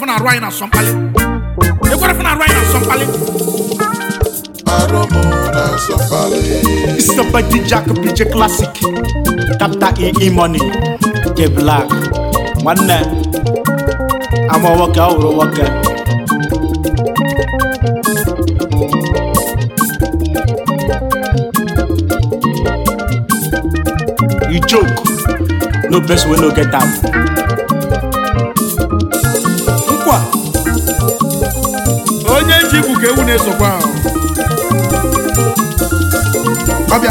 na-arụ anyị na asọmpali ekwere fụ na-arụ anyị na asọmpali Aromo na Sọmpali. Somebody Jack PJ Classic Captain E E Money J Black nwanne ama nwoke ọ hụrụ nwoke you joke no best wey no get am nkwa onye ji ikwu ka ewu na-esokwa ahụ ọbịa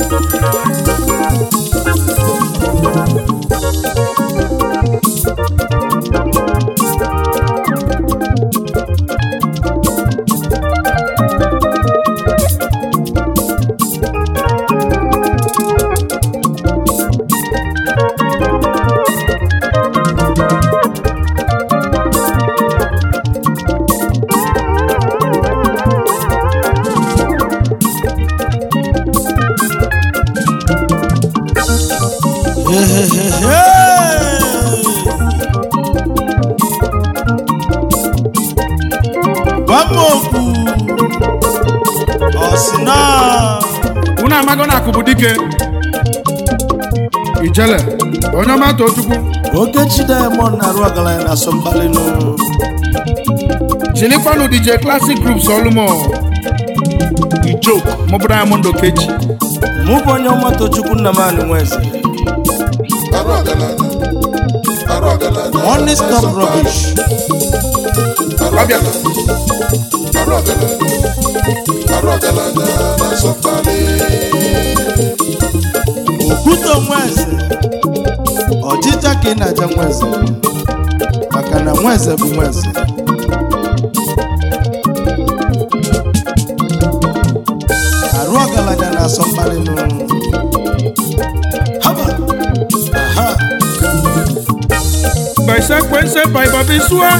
Gbamokwu ọsịna unu amago na akụ bụ dike ijele onye ọma tochukwu Okechi Diamond na-arụ ọgaranya na Sọmpali nụ chilikwanụ dj classic group solumo you joke mụbụ diamond okechi mụ bụ onye ọma Tochukwu Nnamani Nweze Arụ ọgaranya. Arụ ọgaranya. Money stop rubbish Arụ ọgaranya. Arụ ọgaranya. Arụ ọgaranya na Sọmpali. Okwute Nweze ọjịja ka ị na-aja Nweze maka na Nweze bụ Nweze arụ ọgaranya na Sọmpali nụ haba aha by sekwense by babisua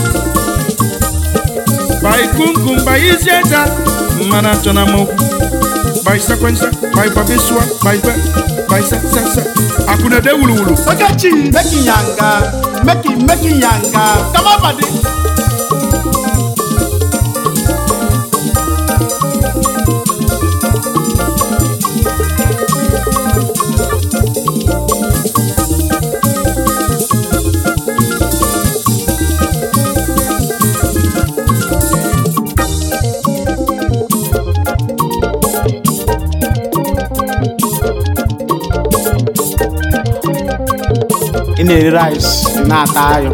by kunkum by izieta mmana chọna m okwu by sekwense by babisua by be by se se se akụnede wuluwulu Okechi make it yanga make it make it yanga come on buddy ị na-eri rice ị na-ata ayọ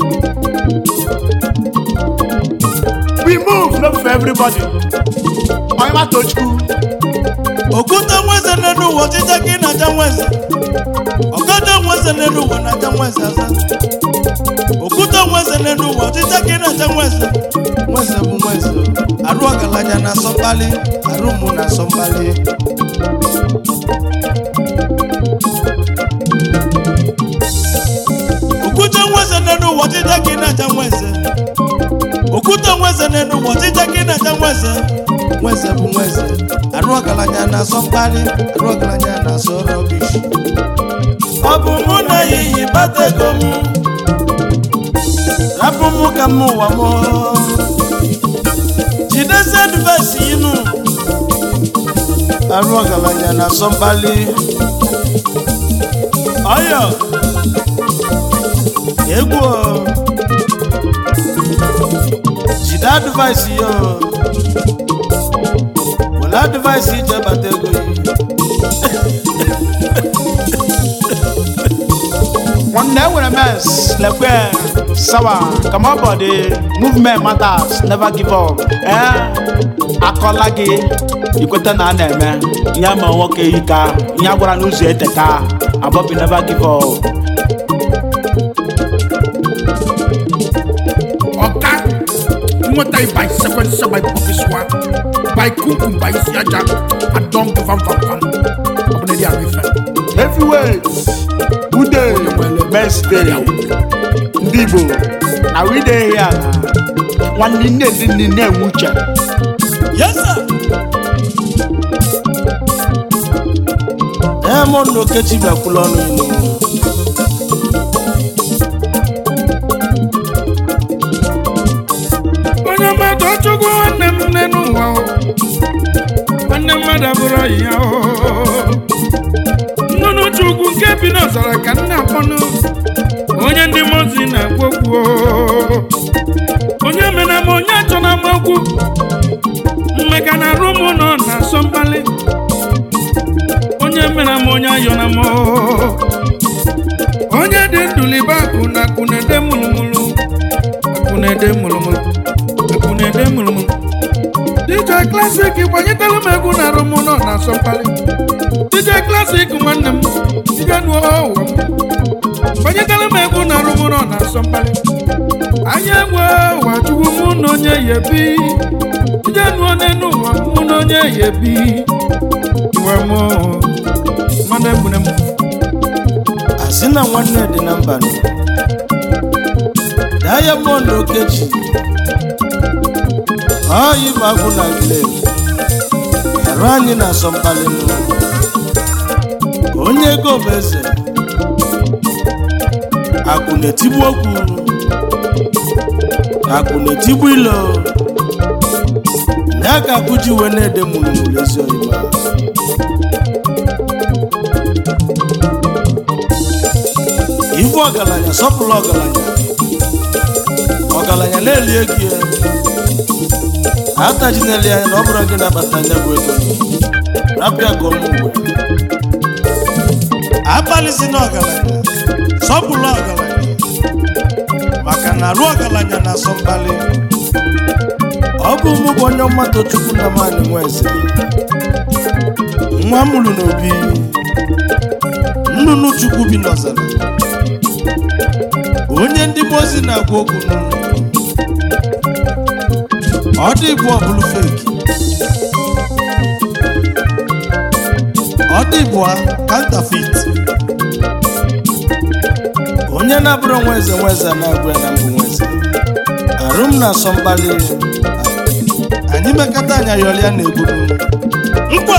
we move no be for everybody onye ma tochukwu Okwute Nweze n'elu ụwa ọjịja ka ị na-aja Nweze ọgọdọ Nweze n'elu ụwa na-aja Nweze aza Okwute Nweze n'elu ụwa ọjịja ka ị na-aja Nweze Nweze bụ Nweze arụ ọgaranya na Sọmpali arụ mụ na Sọmpali Okwute Nweze n'elu ụwa ọjịja ka ị na-aja Nweze Okwute Nweze n'elu ụwa ọjịja ka ị na-aja Nweze Nweze bụ Nweze arụ ọgaranya na-asọ mkparị arụ ọgaranya na-asọ rọbish ọ bụ mụ na ya iyi bata ego m rapụ mụ ka m ụwa m jidesi advaisi inu arụ ọgaranya na-asọ mkpali ọyọ egwu o. jide advaisi yo were advaisi ije bata ego yi nwanne enwere mess lekwe sawa come on body movement matters never give up eh akọla gị ikweta na a na-eme ihe ma nwoke ika ihe a gwara n'ụzọ eteka abọbi never give up ọka nweta by sequence by pọfiswa by kunkum by isi aja adọm vam vam vam ọ bụ na ịdị ahụ ife heavyweight ude best day ndị igbo na wide ya na nwanne nne ndị nne na-enwe uche Yes, sir. Diamond na Okechi bịakwula ọnụ ilu mmadụ abụrụ ọyị ya o nnụnụ chukwu nke bi n'ọzara ka nna akpọnụ onye ndị mozi na-agwa okwu o. onye mena m onye achọ na m okwu mmeka na arụ m nọ na asọ mkpali onye mena m onye ayọ na m o. onye dị ndụlibe akụ na akụ na-ede mụlụmụlụ akụ na-ede mụlụmụlụ akụ na-ede mụlụmụlụ DJ Classic gbanyetara m egwu na arụ m nọ na asọ mkpali DJ Classic nwanne m ije nụọ ụwa m gbanyetara m egwu na arụ m nọ na asọ mkpali anya egwe ụwa chukwu mụ na onye ya ebi ije nụọ n'elu ụwa mụ na onye ya ebi iwe m nwanne m nwere m asị na nwanne dị na mba nọ diamond okechi ọyị bụ agwụ na glem arụ anyị na-asọ mkpali nụ onye ego bụ eze akụ na-etigbu okwu akụ na-etigbu ilo ya ka akụ ji wee na-ede mụrụmụrụ ezi oyibo ife ọgaranya sọpụrụ ọgaranya ọgaranya na-elie gị ya atajineli anya na ọ bụrụ gị na-akpata anya bụ ego rapịa ka ọmụ ugwe abalịsi na ọgaranya sọpụrụ ọgaranya maka na arụ ọgaranya na-asọ mkpali ọ bụ mụ bụ onye mmadụ chukwu na mmadụ nwa eze nwa mụrụ n'obi nnụnụ chukwu bi n'ọzara onye ndị mozi na-agwa okwu n'ụlọ ọ dị bụ ọbụlụ feki ọ dị bụ kantafit onye na-abụrụ nwa eze nwa eze na-agwa ya na mbụ nwa eze arụ m na-asọ mkpali anyị mekọta anya yọrịa na-egburu nkwa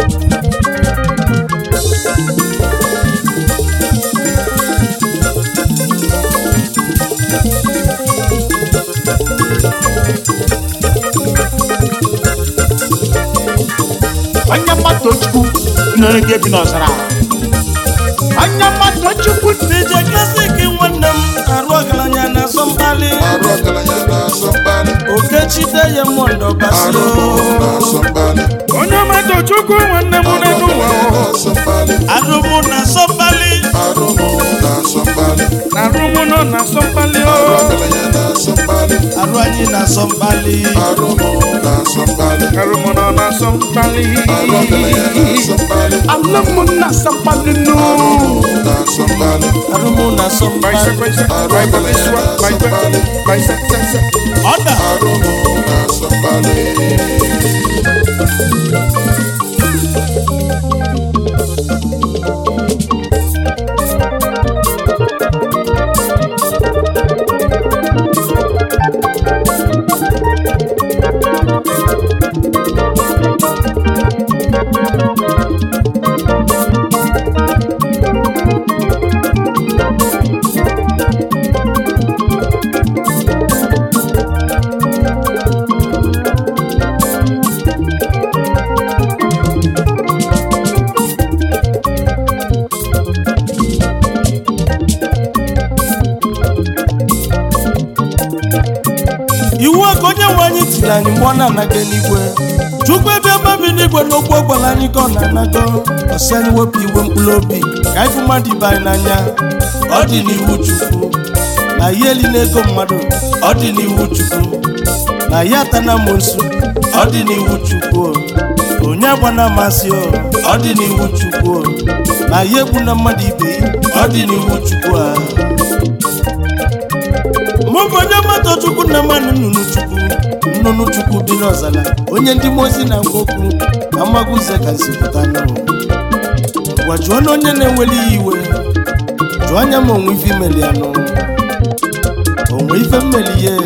onye mmadụ chukwu nere gị ebi n'ọzara onye mmadụ chukwu DJ Classic nwanne m arụ ọgaranya na-asọ mkpali arụ ọgaranya na-asọ mkpali okechi deye mmụndọ arụ basio na-asọ mkpali onye ọmatọ chukwu nwanne m arụ n'elu ụwa ọgaranya o. na-asọ mkpali arụ mụ na-asọ mkpali arụ na-asọ mkpali na arụ m nọ na asọ mkpali o. arụ ọgaranya na-asọ mkpali arụ anyị na-asọ mkpali arụ na-asọ mkpali arụ m nọ na asọ mkpali arụ ọgaranya na-asọ mkpali ala m na-asa mkpali nụ na-asọ mkpali arụ m na-asọ Baisa, mkpali baisa, Arụ bai ọgaranya babiswa, bai na-asọ ba- mkpali. baisa, sa, sa. ọda arụ na-asọ mkpali iwu a ka onye nwe anyị tiri anyị mgbe ọ na-anaga n'igwe chukwu ebe ọma bi n'igwe n'okwu ọ gwara anyị ka ọ na-anago ọsị anyị wepụ igwe mkpụrụ obi ka anyị fụ mmadụ ibe anyị n'anya ọ dị n'iwu chukwu na ya eli n'ego mmadụ ọ dị n'iwu chukwu na ya atana mosu ọ dị n'iwu chukwu o. onye agbana amasị o ọ dị n'iwu chukwu o. na ya egbu na mmadụ ibe ya ọ dị n'iwu chukwu a mụ bụ onye mmadụ chukwu na mmanụ nnụnụ chukwu nnụnụ chukwu bi n'ọzala onye ndị mozi na-agwa okwu na mmagụze ka si pụta n'ụwa gwa jụọ na onye na-enweli ya iwe jụọ anya ma onwe ife imeli ya nụ onwe ife mmeli ya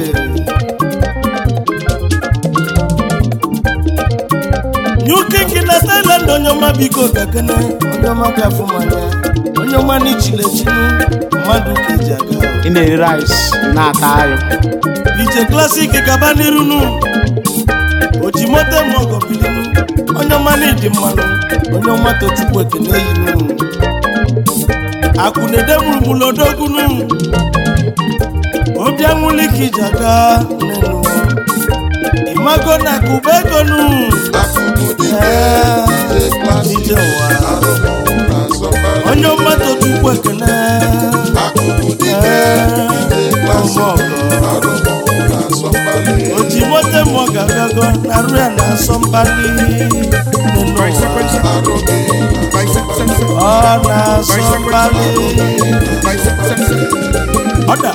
new king na thailand onye ọma biko bịakene onye ọma bịafụ manya onye ọma n'ichilechinu mmadụ ka eji aga ị na-eri rice na-ata ayọ ije klasik gaba n'iru nu oji moto eme ọgọ bilinu onye ọma na ịdị mmanụ onye ọma tochukwu ekene yinu akwụnede mụrụmụrụ odogunu obi anwụli ka iji aga nenu ịmago na akụba egonu Akụkụ dike Ee, ije klasik ije ụwa arụmụ na asọmpali onye ọma tochukwu ekene Akụkụ dike ije klasik arụmụ na asọmpali oji moto eme ọgọ abịago na rụ ya na asọmpali nenu ụwa arụgị Bicep, sem, sem. ọ na-asọ mkpali Bicep, sem, sem. ọda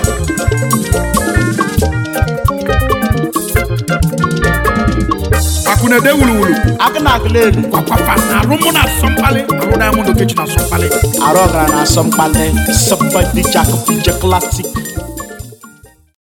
akunede wuluwulu aka na agụla elu kwakwafa na arụ mụ na asọmpali arụ diamond okechi na asọmpali arụ ọgara na asọ mkpali sọpadi jakpije klasik